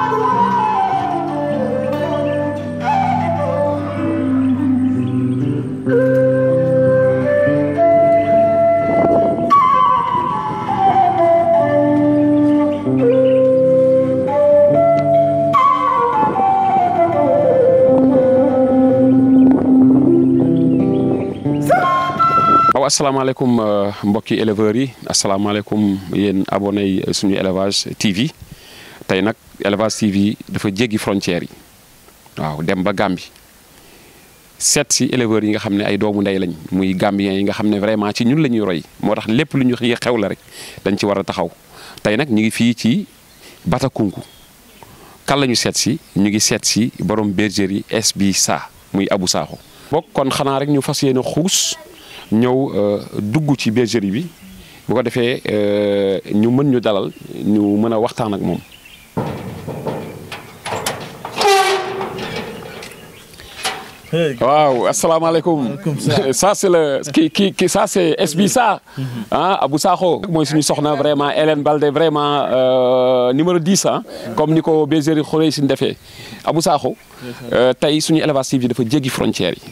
waaw asalaamaaleykum mbokki éleveurs yi asalaamaaleykum yéen abonné yi suñu élevage TV tey nag élevage TV dafa jéggi frontières yi waaw dem ba Gambie seet si éleveurs yi nga xam ne ay doomu ndey lañ muy Gambien yi nga xam ne vraiment ci ñun la ñuy roy moo tax lépp lu ñu xew la rek dañ ci war a taxaw tey nag ñu ngi fii ci Batakunku kan la ñu seet si ñu ngi seet si borom bergerie SB Sa muy Abou Sakho bokk kon xanaa rek ñu fas yéene xuus ñëw dugg ci bergerie bi bu ko defee ñu mën ñu dalal ñu mën a waxtaan ak moom. waaw asalaamaaleykum. ça c'est le ki ki ki ça c'est SB Sa ah Abou Sakho mooy suñu soxna vraiment Hélène Balde vraiment numéro 10 ah. comme ni ko bergerie xoolee si defee Abou Sakho. tey suñu élevage TV dafa jéggi frontières yi.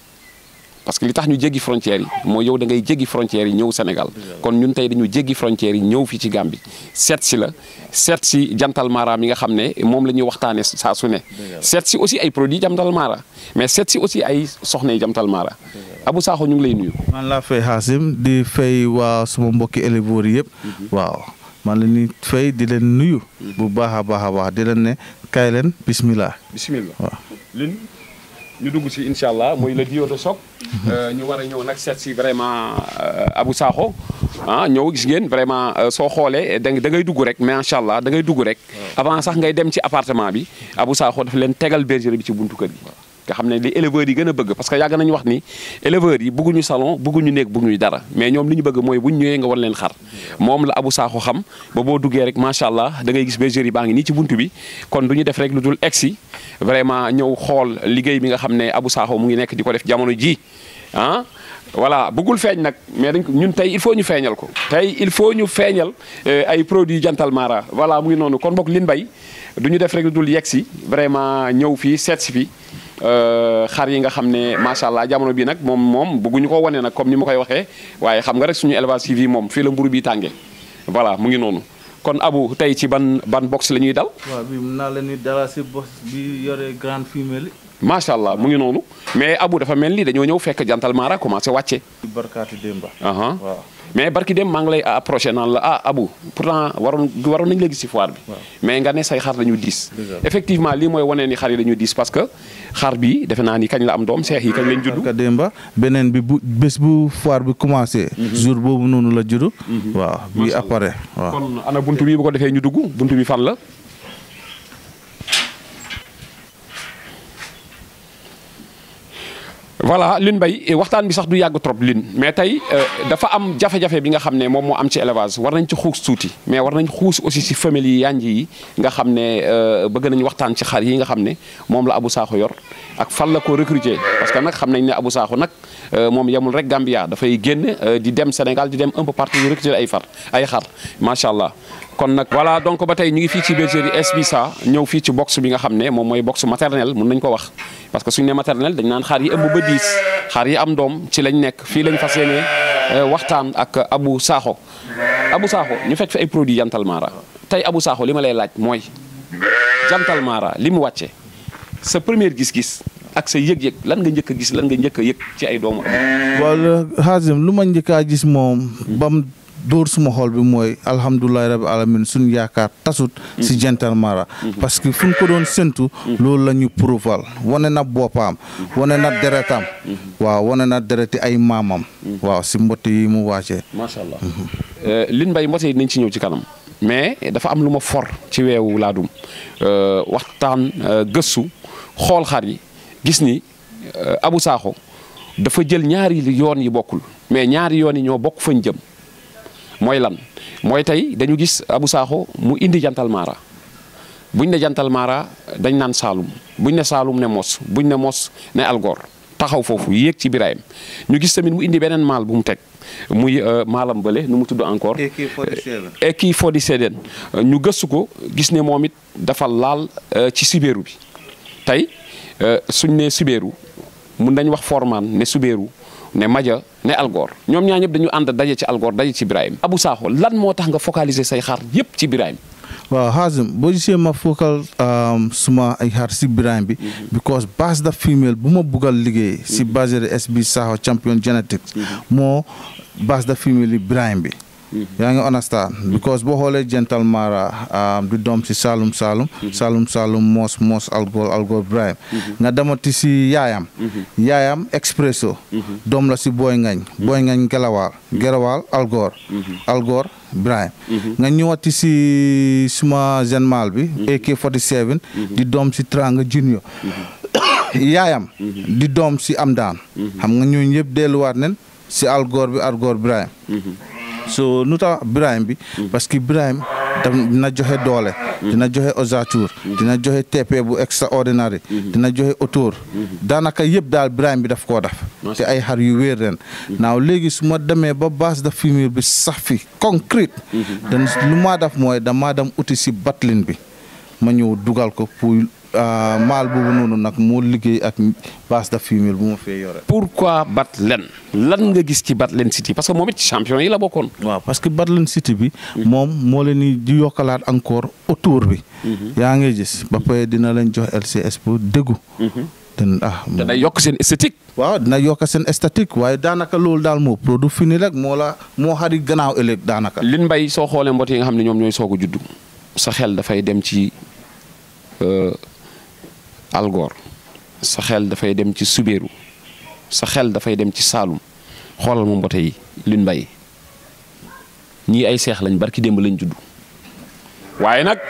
parce que li tax ñu jéggi frontières yi mooy yow da ngay jéggi frontières yi ñëw Sénégal kon ñun tey dañu jéggi frontières yi ñëw fii ci Gambie seet si la seet si jantal mara mi nga xam ne moom la ñuy waxtaane saa su ne seet si aussi ay produits jantal mara mais seet si aussi ay soxna yi jantal mara Abou Sakho ñu ngi lay nuyu man laa fay Xaasim di fay waa suma mbokki éleveurs yëpp waaw man la ñuy fay di leen nuyu bu baax a baax a baax di leen ne kaay leen bismillah bismillah waaw lin ñu dugg si incha allah mooy le duo de choc ñu war a ñëw nag seet si vraiment Abou Sakho ah ñëw gis ngeen vraiment soo xoolee da da ngay dugg rek mais incha allah da ngay dugg rek avant sax ngay dem ci appartement bi Abou Sakho dafa leen tegal bergerie bi ci buntu kër gi nga xam ne li éleveurs yi gën a bëgg parce que yàgg nañu wax ni éleveurs yi bëgguñu salon bëgguñu néeg bëgguñu dara mais ñoom li ñu bëgg mooy buñ ñëwee nga wan leen xar moom la Abou Sakho xam ba boo duggee rek macha allah da ngay gis bergerie baa ngi nii ci buntu bi kon du ñu def rek lu dul egsi vraiment ñëw xool liggéey bi nga xam ne Abou Sakho mu ngi nekk di ko def jamono ji ah voilà bëggul feeñ nag mais dañ ko ñun tey il faut ñu feeñal ko tey il faut ñu feeñal ay produits jantal mara voilà mu ngi noonu kon bokk lin bay du ñu def rek lu dul yegsi vraiment ñëw fii seet si fi xar yi nga xam ne macha allah jamono bi nag moom moom bëgguñu ko wane nag comme ni ma koy waxee waaye xam nga rek suñu élevage TV moom fii la mburu bi tàngee voilà mu ngi noonu kon Abou tey ci ban ban box la ñuy dal. waaw bi mun naa leen ni dala si box bi yore grande femelle macha allah mu ngi noonu mais Abou dafa mel ni dañoo ñëw fekk jantal mara commencé wàcce. barkaati démba aha waaw mais barki dem maa ngi lay approché naan la ah Abou pourtant waroon waroon nañu la gis si foire bi. mais nga ne say xar dañu diis. effectivement lii mooy wane ni xar yi dañu diis parce que xar bi defe naa ni kañ la am doom seex yi kañ lañ judd. barka démba beneen bi bu bés bu foire bi commencé jour boobu noonu la juddu waaw bi apparaît waaw kon ana buntu bi bu ko defee ñu dugg buntu bi fan la. voilà Lune Mbaye waxtaan bi sax du yàgg trop Lune mais tey dafa am jafe-jafe bi nga xam ne moom moo am ci élevage war nañ ci xuus tuuti mais war nañ xuus aussi si famille yi yanj yi nga xam ne bëgg nañ waxtaan ci xar yi nga xam ne moom la Abou Sakho yor ak fan la ko recruter parce que nag xam nañ ne Abou Sakho nag moom yemul rek Gambia dafay génn di dem Sénégal di dem un peu partout di recruter ay far ay xar macha allah. kon nag voilà donc ba tey ñu ngi fii ci bergerie SB Sa ñëw fii ci box bi nga xam ne moom mooy box maternel mun nañ ko wax parce que suñu ne maternel dañ naan xar yi ëmb ba diis xar yi am doom ci lañ nekk fii lañ fas yéene waxtaan ak Abou Sakho Abou Sakho ñu fekk fi ay produits jantal mara tey Abou Sakho li ma lay laaj mooy jantal mara li mu wàcce sa première gis-gis ak sa yëg-yëg lan nga njëkk a gis lan nga njëkk a yëg ci ay doomu waaw Xaasim lu ma njëkk a gis moom bam dóor suma xol bi mooy alhamdulilahi rabi alamin suñ yaakaar tasut si jantal mara parce que fu ñu ko doon séntu loolu la ñu prouval wane na boppam wane na deretam waaw wane na dereti ay maamam waaw si mbott yi mu wàccee macha allah Lune Mbaye mbote yi nañ ci ñëw ci kanam mais dafa am lu ma for ci weewu laadum waxtaan gëstu xool xar yi gis ni Abou Sakho dafa jël ñaari yoon yi bokkul mais ñaari yoon yi ñoo bokk fañ jëm mooy lan mooy tey dañu gis Abou Sakho mu indi jantal mara buñ ne jantal mara dañ naan Saalum buñ ne Saalum ne mos buñ ne mos ne Algor taxaw foofu yéeg ci Birahim ñu gis tamit mu indi beneen maal bu mu teg muy maalam bële nu mu tudd encore. Eki 47 ñu gëstu ko gis ne moom it dafa laal ci Sibeeru bi tey suñ ne Sibeeru mun nañ wax Forman ne Sibeeru ne Maja ne Algor ñoom ñaa ñëpp dañu ànd daje ci Algor daje ci Birahim Abou Sakho lan moo tax nga focaliser say xar yëpp ci Birahim waaw Hazim boo gisee ma focal suma ay xar si Birahim bi because base da female bu ma buggal liggéey si bergerie SB Sakho champion genetics moo base da female yi Birahim bi yaa ngi understand because boo xoolee Gentle Mara di doom si Saloum Saloum Saloum Saloum moos moos algor algor Birahim nga demati si yaayam yaayam Expresso doom la si Boy Ngañ Boy Ngañ Gelawaal Gelawaal algor algor Birahim nga ñëwati si suma genmal bi AK 47 di doom si Tranga Junior yaayam di doom si Amdaan xam nga ñooñu yëpp delluwaat nen si algor bi algor Birahim so nu tax Birahim bi parce que Birahim dina joxe doole dina joxe ossature dina joxe TP bu extraordinaire dina joxe autour daanaka yëpp daal Birahim bi daf koo def te ay xar yu wéer ren naaw léegi su ma demee ba base de fumier bi sax fi concrète dan lu maa def mooy damaa dem uti si batlin bi ma ñëw dugal ko pour maal boobu noonu nag moo liggéey ak base de fumier bu ma fee yore. pourquoi Batlen lan nga gis ci Batlen City parce que moom it champion yi la bokkoon. waaw parce que Batlen City bi. moom moo leen di yokkalaat encore autour bi. yaa ngi gis ba pare dina leen jox LCS pour déggu. ten ah dana yokk seen esthétique. waaw dina yokk seen esthétique waaye daanaka loolu daal moo produit fini rek moo la moo xari gannaaw ëllëg daanaka. lin mbay soo xoolee mbot yi nga xam ne ñoom ñooy soog a juddu sa xel dafay dem ci. Algor sa xel dafay dem ci Subeeru sa xel dafay dem ci Saalum xoolal ma mbote yi lin mbay ñii ay seex lañ barki démb lañ judd waaye nag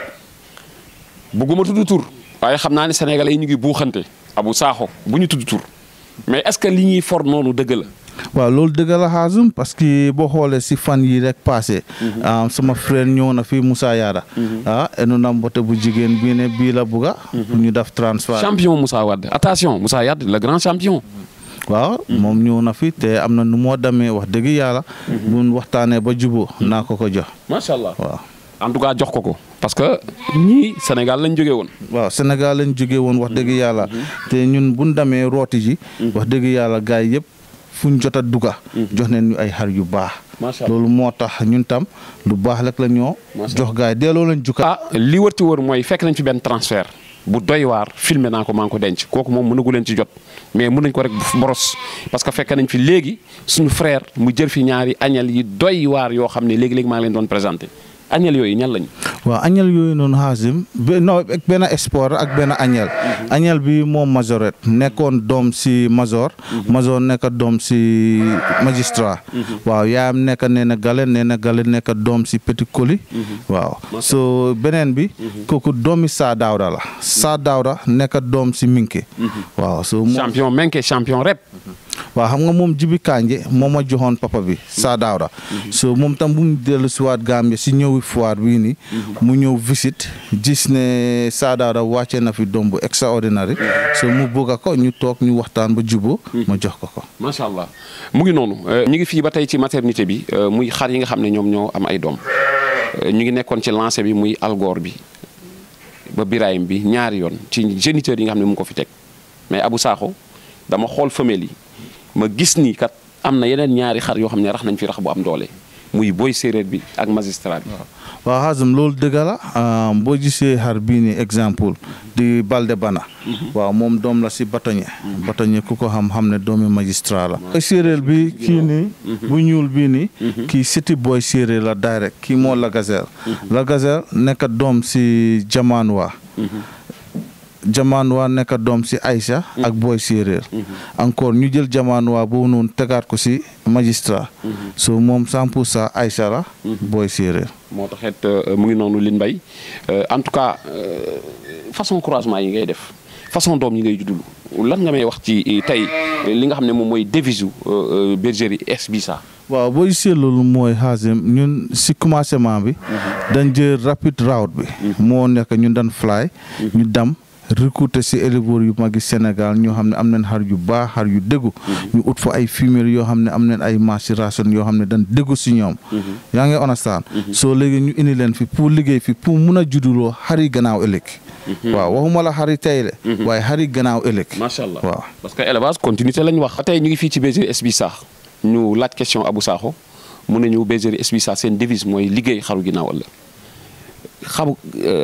bugguma tudd tur waaye xam naa ne sénégalais yi ñu ngi buuxante Abou Sakho bu ñu tudd tur mais est-ce que li ñuy for noonu dëgg la. waaw loolu dëgg la Hazim parce que boo xoolee si fan yi rek passé sama frère ñëw na fi Moussa Yada ah enu na mbote bu jigéen bii ne bii la bugga pour ñu def transfert champion Moussa Wade attention Moussa Yade le grand champion waaw moom ñëw na fi te am na nu moo demee wax dëgg yàlla buñ waxtaanee ba juboo naa ko ko jox macha allah waaw en tout cas jox ko ko parce que ñii Sénégal lañ jógee woon waaw Sénégal lañ jógee woon wax dëgg yàlla te ñun buñ demee rooti ji wax dëgg yàlla gars yi yëpp fu ñu jot a dugga jox neen ñu ay xar yu baax loolu moo tax ñun tam lu baax rek la ñoo jox gars yi delloo lañ jukka ah li wërti wër mooy fekk nañ fi benn transfert bu doy waar filmé naa ko maa ngi ko denc kooku moom mënagu leen ci jot mais mën nañ ko rek boros parce que fekk nañ fi léegi suñu frère mu jël fi ñaari añal yi doy waar yoo xam ne léegi-léegi maa ngi leen doon présenté añal yooyu ñan lañ waaw añal yooyu noonu Hazim non benn sport ak benn añal añal bi moom majorette nekkoon doom si major major nekk doom si magistrat waaw yaayam nekk nee na gale nee na gale nekk doom si petit colis waaw so beneen bi kooku doomi saa daawda la saa daawda nekk doom si minke waaw so champion menke champion rep waaw xam nga moom jibi kanje moo ma joxoon papa bi saa daawda so moom tam bu mu dellu si waat Gambie si ñëwi foire bii nii mu ñëw visite gis ne saa daawda wàcce na fi doom bu extraordinaire so mu bëgg ko ñu toog ñu waxtaan ba juboo ma jox ko ko macha allah mu ngi noonu ñu ngi fii ba tey ci maternité bi muy xar yi nga xam ne ñoom ñoo am ay doom ñu ngi nekkoon ci lancé bi muy algoor bi ba Birahim bi ñaari yoon ci géniteurs yi nga xam ne mu ko fi teg mais Abou Sakho dama xool femelle yi ma gis ni kat am na yeneen ñaari xar yoo xam ne rax nañ fi rax bu am doole muy boy séeréer bi ak magistrat bi. waaw Hazim loolu dëgg la boo gisee xar bii nii exemple di Balde Bana. waaw moom doom la si batoñe. batoñe ku ko xam xam ne doomi magistrat la. boy séeréer bi kii nii. bu ñuul bii nii. kii siti boy séeréer la direct kii moo la gazelle. la gazelle nekk doom si jamaan waa. jamaan waa nekk doom si Aïcha ak booy séeréer encore ñu jël jamaan waa boobu noonu tegaat ko si magistrat so moom cent pour cent Aïcha la booy séeréer moo taxit mu ngi noonu lin mbay en tout cas façon croisement yi ngay def façon doom yi ngay juddulu lan nga may wax ci tey li nga xam ne moom mooy devise bergerie SB Sakho waaw boo gisee loolu mooy Hazim ñun si commencement bi dañ jël rapid route bi moo nekk ñun dañ fly ñu dam recruter si éleveurs yu magi Sénégal ñoo xam ne am nañ xar yu baax xar yu déggu ñu ut fa ay femelles yoo xam ne am nañ ay maturation yoo xam ne dañ déggu si ñoom yaa ngi understand soo léegi ñu indi leen fi pour liggéey fi pour mun a judduloo xari gannaaw ëllëg waaw waxuma la xari tey le waaye xari gannaaw ëllëg macha allah waaw parce que élevage continuité lañ wax. tey ñu ngi fii ci bergerie SB Sakh ñu laaj question Abou Sakho mu ne ñu bergerie SB Sakh seen devise mooy liggéey xaru ginnaaw ëllëg xaru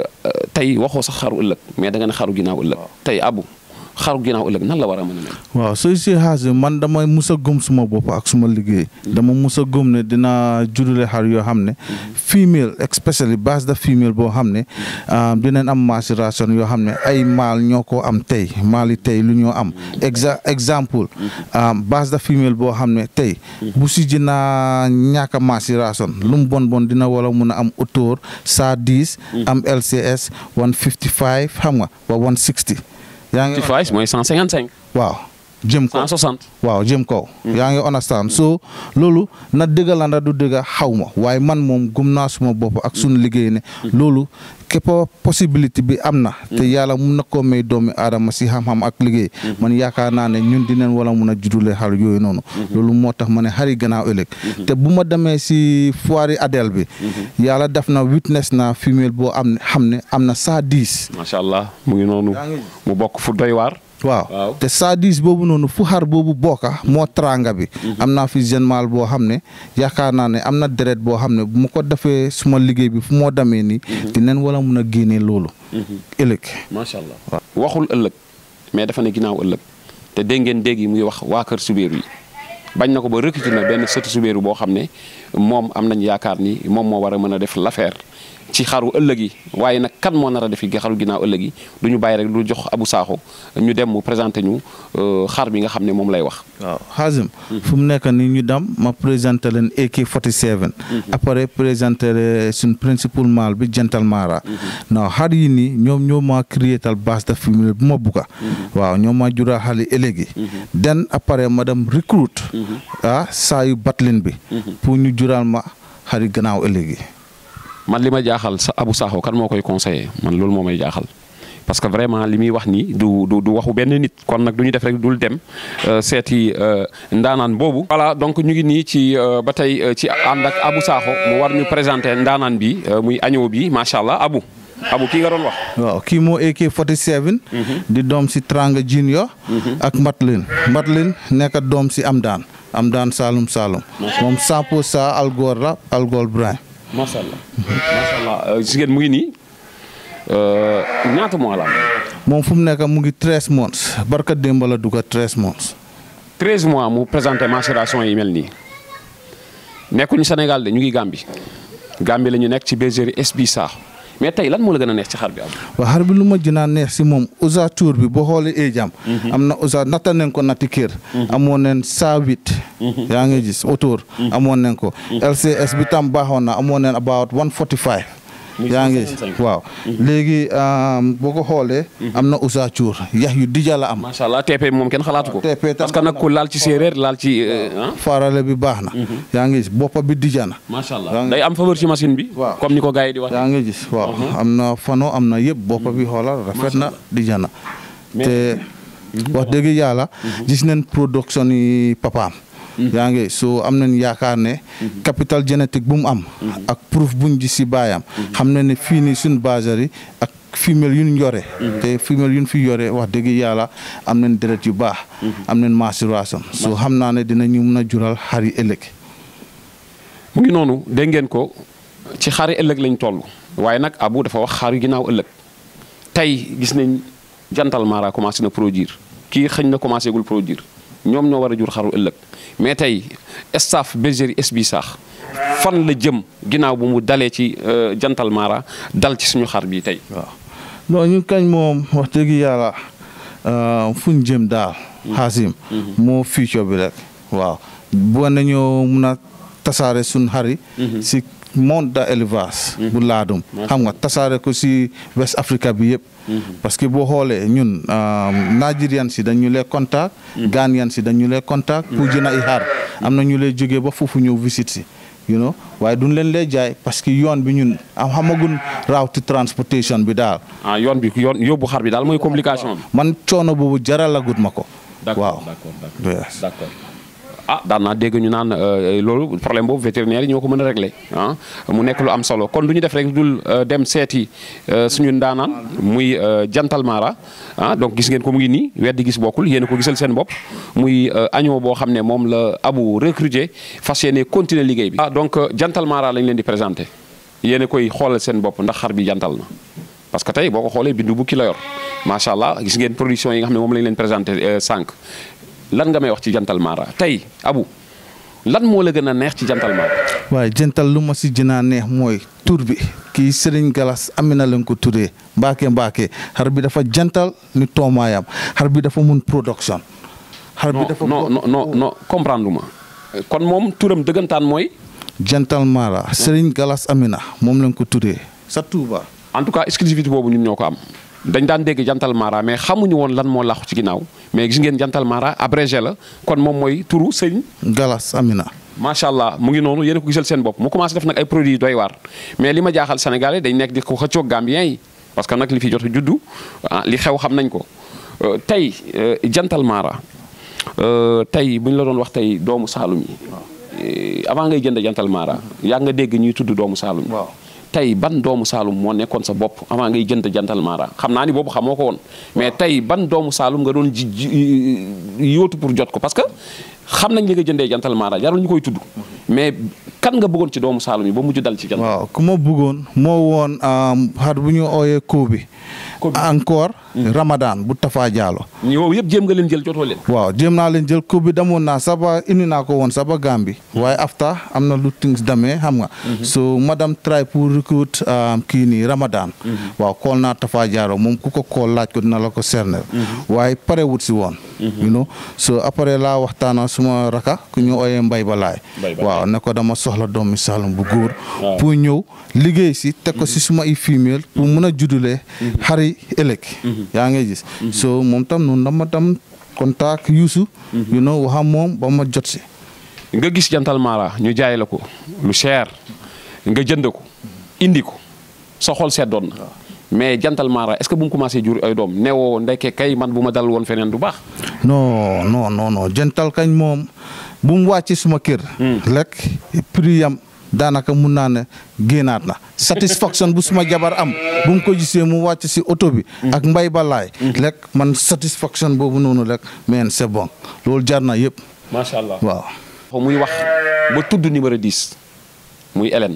tey waxoo sax xaru ëllëg mais da nga ne xaru ginnaaw ëllëg. tey Abou xaru ginnaaw ëllëg nan la war a mën a mel. waaw sooy si xaas man dama mus a gëm suma bopp ak suma liggéey dama mus a gëm ne dina judule xar yoo xam ne female especially base de female boo xam ne dinañ am maturation yoo xam ne ay maal ñoo ko am tey maali tey lu ñoo am exa exemple base de female boo xam ne tey bu si dina ñàkk a maturation lu mu bon bon dina wala mun a am autour cent dix am LCS one fifty five xam nga ba one sixty yaa ngi 55 mooy 155. waaw jëm kaw 160. waaw jëm kaw yaa ngi understand so loolu na dëgga la ndax du dëgga xaw ma waaye man moom gum naa suma bopp ak suñu liggéey ne loolu képp possibilité bi am na te yàlla mun na koo may doomi aadama si xam-xam ak liggéey man yaakaar naa ne ñun dinañ wala mun a juddule xar yooyu noonu loolu moo tax ma ne xari gannaaw ëllëg te bu ma demee si foire Adel bi yàlla def na witness na femelle boo am ne xam ne am na cent dix macha allah mu ngi noonu mu bokk fu doy waar. waaw Waaw. te sadis boobu noonu fu xar boobu bokka moo tranga bi am naa fi jeune mâle boo xam ne yaakaar naa ne am na deret boo xam ne bu ma ko defee suma liggéey bi fu moo demee nii dinañ wala mun a génnee loolu ëllëg macha allah waxul ëllëg mais dafa ne ginnaaw ëllëg te dégg ngeen dégg yi muy wax waa kër Subéeru yi bañ na ko ba recruter na benn sëtu Subéeru boo xam ne moom am nañ yaakaar ni moom moo war a mën a def l'affaire ci xaru ëllëg yi waaye nag kan moo nar a def xaru ginnaaw ëllëg yi du ñu bàyyi rek du jox Abou Sakho ñu dem mu présenté ñu euh, xar bi nga xam ne moom lay wax. waaw Hazim fu mu nekk nii ñu dem ma présenté leen AK 47 après présenté leen suñ principal mâle bi Gentle Mara non xar yi nii ñoom ñoo ma créétal base de femelle bu ma bugga waaw ñoo ma jural xale ëllëgi den après ma dem recruit ah saa yu batlin bi pour ñu jural ma xari gannaaw ëllëgi man li ma jaaxal sa Abou Sakho kan moo koy conseillé man loolu moo may jaaxal parce que vraiment li muy wax nii du du du waxu benn nit kon nag du ñu def rek dul dem euh, seeti euh, ndaanaan boobu. voilà donc ñu ngi nii ci euh, ba tey ci ànd ak Abou Sakho mu war ñu présenter ndaanaan bi muy agneau bi macha allah Abou Abou kii nga doon wax. waaw kii moo AK 47 di doom si Tranga Junior ak Matlin Matlin nekk doom si Amdaan Amdaan Saloum Saloum moom 100 pour cent Algor la Algor Brain macha allah macha allah gis ngeen mu ngi nii ñaata mois la am. moom fu mu nekk mu ngi 13 months barka démb la dugg 13 months 13 mois mu présenté macération yi mel nii nekkuñu Sénégal de ñu ngi Gambie Gambie la ñu nekk ci bergerie SB Sakho mais tey lan moo la gën a neex ci xar bi am. waaw xar bi lu ma gën a neex si moom ossature bi boo xoolee eejam am na osa natta nañ ko natti kër amoon nañ saa huit yaa ngi gis autour amoon nañ ko LCS bi tam baaxoon na amoon nañ about 145 yaa ngi gis waaw léegi boo ko xoolee am na ossature yax yu dija la am macha allah TP moom kenn xalaatu ko. TP tam parce que nag ku laal ci séeréer laal ci ah. farale bi baax na yaa ngi gis boppa bi dija na macha allah day am faveur ci machine bi. Waaw. comme ni ko gars yi di wax. yaa ngi gis waaw am na fano am na yëpp boppa bi xoolal rafet na dija na te wax dëgg yàlla gis nañ production yi papaam yaa ngi so am nañ yaakaar ne capital génétique bu mu am ak proof buñ gis si baayam xam na ne fii nii suñ baserie ak femelle yu ñu yore te femelle yu ñu fi yore wax dëgg yàlla am nañ deret yu baax am nañ maturation so xam naa ne dinañu mun a jural xar yi ëllëg mu ngi noonu dégg ngeen ko ci xari ëllëg lañ toll waaye nag Abou dafa wax xar yu ginnaaw ëllëg tey gis nañ jantal Mara commencé na produire kii xëñ na commencé gul produire ñoom ñoo war a jur xaru ëllëg mais tey staff bergerie SB Sakho fan la jëm ginnaaw bu mu dalee ci euh, jantal Mara dal ci suñu xar bi tey. waaw non ñu kañ moom wax dëgg yàlla fu ñu jëm daal xaasim moo future bi rek waaw bu nañoo mun a tasaare suñ xari si monde de élevage bu laadum xam nga tasaare ko si West Africa bi yëpp parce que boo xoolee ñun Nigerian si dañu lay contact Ghanaian si dañu lay contact pour jënd ay xar am na ñu lay jógee ba foofu ñëw visite si you know waaye duñ leen lay jaay parce que yoon bi ñun am xamagun route transportation bi daal ah yoon bi yoon yóbbu xar bi daal mooy complication bi. man coono boobu jaralagut ma ko waaw d'accord d'accord Yes. d'accord ah daan naa dégg ñu naan euh, loolu problème boobu vétérinaire yi ñoo ko mën a régler ah mu nekk lu am solo kon du ñu def rek dul euh, dem seeti euh, suñu ndaanaan muy euh, jantal mara ah donc gis ngeen ko mu ngi nii weddi gis bokkul yéen a ko gisal seen bopp muy euh, agneau boo xam ne moom la abu recruter fas yéene continuer liggéey bi. ah donc euh, jantal mara lañ leen di présenter yéen a koy xoolal seen bopp ndax xar bi jantal na. parce que tey boo ko xoolee bindu bukki la yor macha allah gis ngeen production yi nga xam ne moom lañ leen présenté sànq lan nga may wax ci jantal mara tey abu lan moo la gën a neex ci jantal mara. waaye jëntal lu ma si gën a neex mooy tur bi kii Serigne Galas Amina lañ ko turee mbaake mbaake xar bi dafa jantal ni toomaayam xar bi dafa mun production. xar bi non dafa non non non non comprendre ma kon moom turam dëggantaan mooy jantal Mara Serigne Galas Amina moom lañ ko turee sa Touba. en tout cas exclusivité boobu ñun ñoo ko am. dañ daan dégg jantal mara mais xamuñu woon lan moo làqu ci ginnaaw mais gis ngeen jantal mara abrégé la kon moom mooy turu sëñ. Galas Amina. macha allah mu ngi noonu yéen a ko gisal seen bopp mu commencé def nag ay produits doy waar mais li ma jaaxal Sénégalais dañ nekk di ko xëccoog Gambien yi parce que nag li fi jot a juddu ah li xew xam nañ ko Euh, tey euh, jantal mara euh, tey bu ñu la doon wax tey doomu Saalum yi euh, avant ngay jënd jantal mara yaa nga dégg ñuy tudd doomu Saalum yi waaw. tey ban doomu Saalum moo nekkoon sa bopp avant ngay jënd jantal mara xam naa ni boobu xamoo ko woon mais tey ban doomu Saalum nga doon ji ji yóotu pour jot ko parce que xam nañ li nga jëndee jantal mara jarul ñu koy tudd mais kan nga bëggoon ci doomu Saalum yi ba mujj dal ci jantal waaw ku ma bëggoon moo woon xar bu ñu ooyee Kobi. Kobi. encore Ramadan bu Tafa Diallo. yow yëpp jéem nga leen jël jotoo leen waaw jéem naa leen jël Kobi damoon naa saba indi naa ko woon saba Gambi waaye after am na lu things demee xam nga. so madame try pour recruit um, kii nii Ramadan. waaw kool naa Tafa Diallo moom ku ko kool laaj ko dina la ko cerner. waaye pare wut si woon. you know so après laa waxtaana suma raka ku ñu ooyee Mbay Balaay. Mbay Balaay. waaw ne ko dama soxla doomi Saalum bu góor. Waaw. pour ñëw liggéey si teg ko si suma i female pour mun a juddulee xari ëllëg. yaa ngi gis. so moom tam noonu dama tam contact Youssou. you know waxam moom ba ma jot si. nga gis jantal mara ñu jaay la ko lu cher nga jënd ko indi ko sa xol seddoon na mais jantal mara est-ce que bu mu commencé jur ay doom newoo ndekke kay man bu ma dal woon feneen du baax non non non non jëntal kañ moom bu mu wàcc suma kër. lekk prix yam daanaka mun naa ne génnaat na satisfaction bu suma jabar am bu mu ko gisee mu wàcc si oto bi. ak mbay balaay. lekk man satisfaction boobu noonu rek mais c'est bon loolu jar na yëpp macha allah waaw. muy wax ba tudd numéro 10 muy Hélène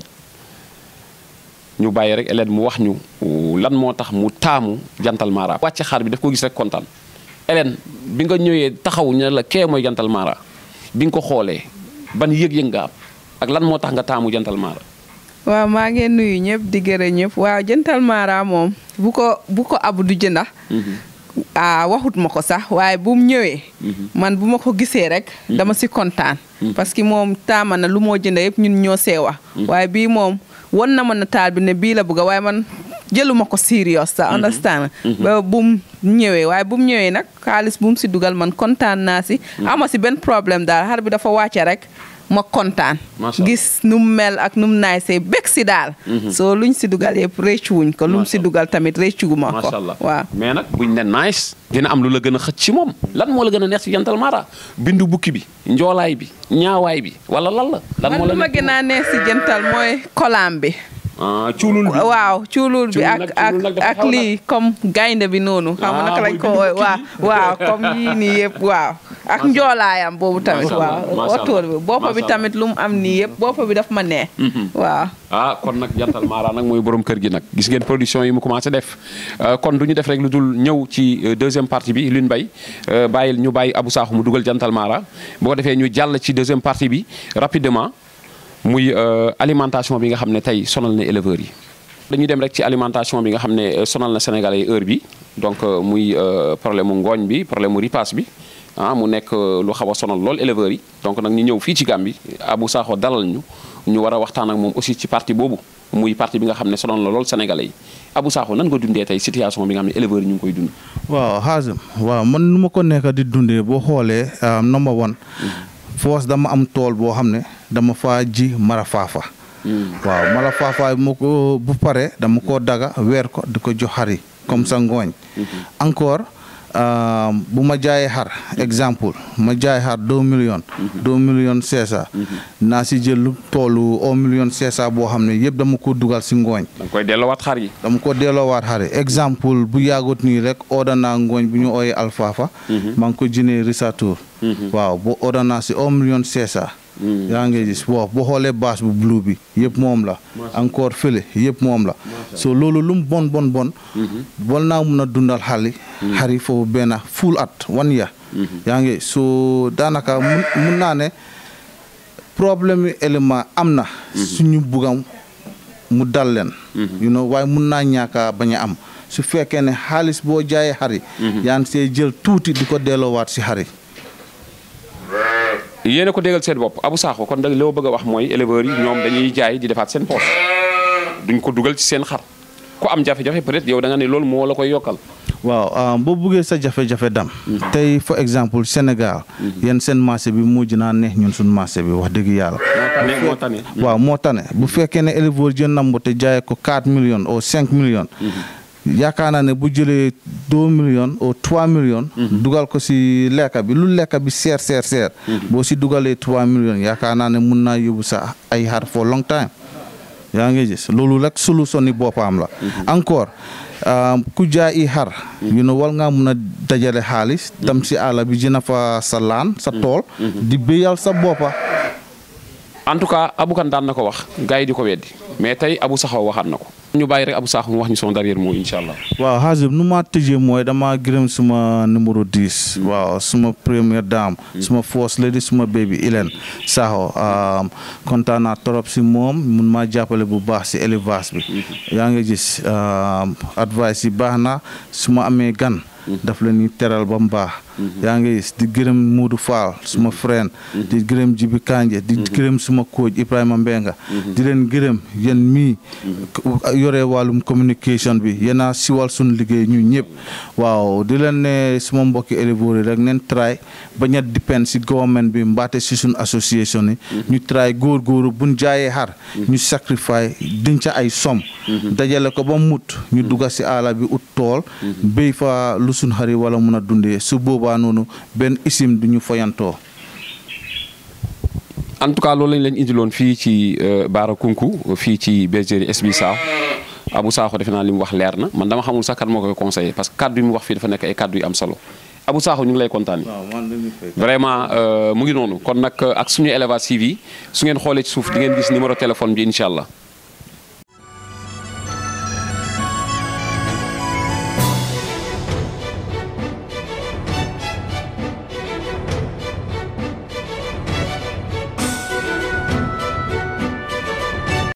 ñu bàyyi rek Hélène mu wax ñu lan moo tax mu taamu jantal mara wàcce xaar bi daf ko gis rek kontaan Hélène bi nga ñëwee taxaw ñu ne la kee mooy jantal mara bi nga ko xoolee ban yëg-yëg nga am ak lan moo tax nga taamu jantal mara waaw maa ngi nuyu ñëpp di gërëm ñëpp waaw jëntal mara moom bu ko bu ko abu du jënda ah waxut ma ko sax waaye bu mu ñëwee man bu ma ko gisee rek dama si kontaan parce que moom taama na lu moo jënda yëpp ñun ñoo see wax waaye bii moom won na ma nataal bi ne bii la bëgg waaye man jëluma ko serious sa understand ba bu mu ñëwee waaye bu mu ñëwee nag xaalis bu mu si dugal man kontaan naa si ama si benn problème daal xar bi dafa wàcce rek ma kontaan Macha Allah. gis nu mu mel ak nu mu naay see bég si daal soo luñ si dugal yëpp réccu wuñ ko lu mu si Macha Allah. dugal tamit réccu gu ma ko macha allah waaw mais nag buñ ne nice dina am lu la gën a xëcc ci moom lan moo la gën a neex ci jantal mara bindu bukki bi njoolaay bi ñaawaay bi wala lan la lan man moo la lu ma neex ci gën a neex si jëntal mooy kolaam bi ah cuulul bi waaw cuulul bi Cuulul ak nag- ak cuulul nag dafa ak xaw a lii comme gaynde bi noonu xam nga Ah, naka lañ mooy ko bindu woowe bukki waaw bi. waaw comme yii nii yëpp waaw ak njoolaayam boobu tamit Macha Allah, waaw macha Allah. otoor bi boppa bi Macha tamit lu mu am nii yëpp boppa bi daf ma neex waaw ah kon nag jantal mara nag mooy borom kër gi nag gis ngeen production yi mu commencé def Euh, kon du ñu def rek lu dul ñëw ci euh, deuxième partie bi Lune Mbaye euh, bàyyil ñu bàyyi Abou Sakho mu dugal jantal mara boo ko defee ñu jàll ci deuxième partie bi rapidement muy euh, alimentation bi nga xam ne tey sonal na éleveurs yi dañuy dem rek ci alimentation bi nga xam ne euh, sonal na Sénégalais yi heure bi donc euh, muy euh, problème mu ngooñ bi problème mu ripaas bi ah mu nekk euh, lu xaw a sonal lool éleveurs yi donc nag ñu ñëw fii ci Gambie Abou Sakho dalal ñu ñu war a waxtaan ak moom aussi ci parti boobu muy parti bi nga xam ne sonal na lool Sénégalais yi Abou Sakho nan nga dundee tey situation bi nga xam ne éleveurs yi ñu ngi koy dund. waaw xaasam waaw man nu ma ko nekk di dundee boo xoolee um, number one force dama am tool boo xam ne dama fa ji mara faafa waaw mara faafa moo ko bu pare dama koo daga weer ko di ko jox xar yi comme ça ngooñ encore bu ma jaayee xar exemple ma jaay xar deux millions deux millions cinq cent naa si jël lu toolu un million cinq cent boo xam ne yëpp dama ko dugal si ngooñ da nga koy delloowaat xar yi. dama ko delloowaat xari exemple bu yàggut nii rek ordonnaa ngooñ bu ñu ooyee alfaafa maa ngi ko jënee risatour waaw bu ordonnaa si un million cinq cent yaa ngi gis waaw boo xoolee bâche bu blue bi yëpp moom la encore fële yëpp moom la so loolu lu mu bon bon bon bon naa mun a dundal xali xari foofu benn full at one year yaa ngi so daanaka mun mun naa ne problème yi élément am na suñu bugam mu dal leen you know waaye mun naa ñàkka bañ a am su fekkee ne xaalis boo jaayee xari yaa ngi see jël tuuti di ko delloowaat si xari yéen a ko déggal seen bopp Abou Sakho kon da li ma bëgg a wax mooy éleveurs yi ñoom dañuy jaay di defaat seen poche duñ ko dugal ci seen xar ku am jafe-jafe peut-être yow da nga ne loolu moo la koy yokkal. waaw boo buggee sa jafe-jafe dam tey for exemple Sénégal yéen seen marché bi mujj naa neex ñun suñ marché bi wax dëgg yàlla moo tane waaw moo tane bu fekkee ne éleveur jën nambo te jaayee ko 4 millions ou 5 millions yaakaar naa ne bu jëlee 2 millions ou 3 millions dugal ko si lekka bi lu lekka bi seer seer seer boo si dugalee 3 millions yaakaar naa ne mun naa yóbbu sa ay xar for long time yaa ngi gis loolu rek solution ni boppam la encore ku jaay i xar you know wal nga mun a dajale xaalis dem si àll bi jëna fa sa laan sa tool di béyal sa boppa en tout cas Abou Kane daan na ko wax gars yi di ko weddi mais tey Abou Sakho waxaat na ko ñu bàyyi rek Abou Sakho mu wax ñu son derrière mot incha allah waaw xaasib nu ma tëjee mooy dama gërëm suma numéro 10 waaw suma première dame suma first lady suma baby Hélène Sakho kontaan naa trop si moom mun maa jàppale bu baax si élevage bi yaa ngi gis advice yi baax na su ma amee gan daf leen ni teral ba mu baax yaa ngi gis di gërëm Modou Fall suma friend di gërëm Jibi Kanje di gërëm suma coach Ibrahima Mbenga di leen gërëm yéen mii yore wàllum communication bi yéen a siwal suñ liggéey ñu ñëpp waaw di leen ne suma mbokki éleveurs yi rek neen try bañ a depend si government bi mbaate si suñ association yi ñu try góor-góoru buñ jaayee xar ñu sacrifice dinca ay som dajale ko ba mut ñu dugga si àll bi ut tool béy fa lu suñ xari wala mun a dundee su boobaa noonu benn isim du ñu foyantoo en tout cas loolu lañ leen indiloon fii ci Baara Kunku fii ci bergerie SB Sakho Abou Sakho defe naa li mu wax leer na man dama xamul sax kat moo koy conseillé parce que kaddu yi mu wax fii dafa nekk ay kaddu yu am solo Abou Sakho ñu ngi lay kontaane vraiment mu ngi noonu kon nag ak suñu élevage TV su ngeen xoolee ci suuf di ngeen gis numéro téléphone bi incha allah